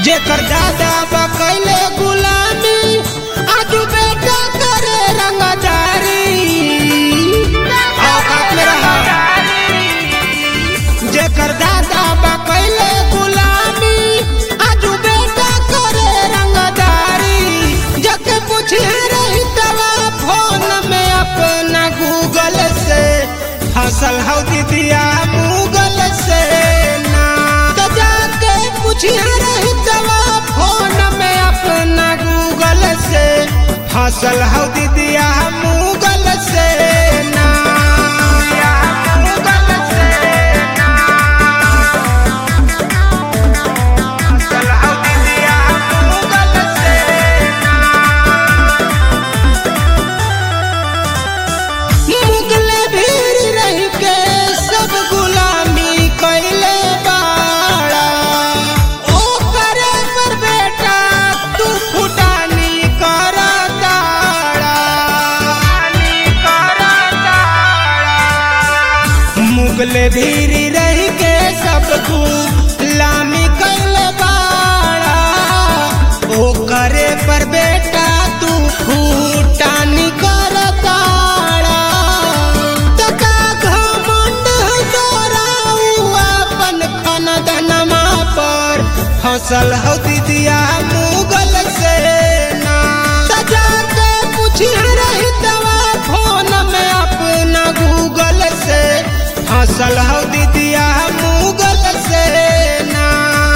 जेकर दादा बकैले गुलामी आज बेटा करे रंगदारी औकात में रहा जेकर दादा बकैले गुलामी आज बेटा करे रंगदारी जके पूछे रही तवा फोन में अपना गूगल से हसल हौ दीदिया गूगल से ना तो जाके पूछे रही तवा फोन में अपना गूगल से हसल हौ दीदिया गूगल से ना गूगल से ना हसल हौ दीदिया गूगल से मुगले भीड़ रह के सब गुलामी कैले बाड़ा ओ करे पर बेटा तू फुटानी कर दाड़ा मुगले भीड़ रह के सब गुलामी कैले बाड़ा ओ करे पर बेटा तू फुटानी कर दाड़ा तका घमंड तोरा अपन खन धनमा पर फसल हो दीदिया मुगल से ना सजा के पूछिया रही तवा फोन में अपना गूगल से फसल हो दीदिया मुगल से ना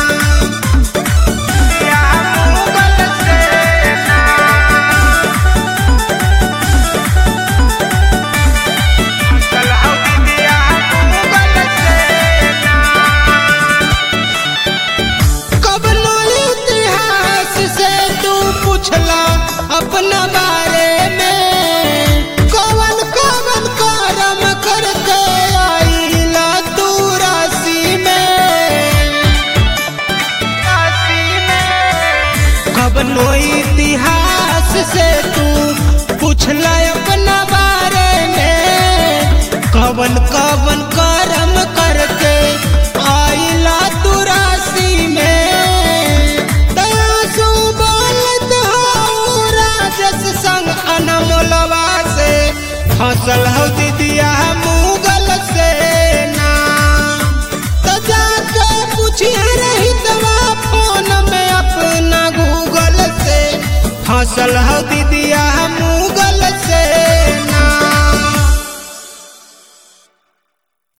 दीदिया मुगल से ना फसल हो दीदिया मुगल से ना कबनो इतिहास से तू पूछला अपना बारे में कवन कवन करम करके आईला तू राशि में कबनो इतिहास से तू पूछला अपना बारे में कवन कवन करम करके आईला तू राशि में तयासु बोलत हो राजस संग अनमोलवा से फसल हो दीदिया मुगल से ना तो जाके पूछिया रही तवा फोन में अपना गूगल से फसल हो दीदिया मुगल से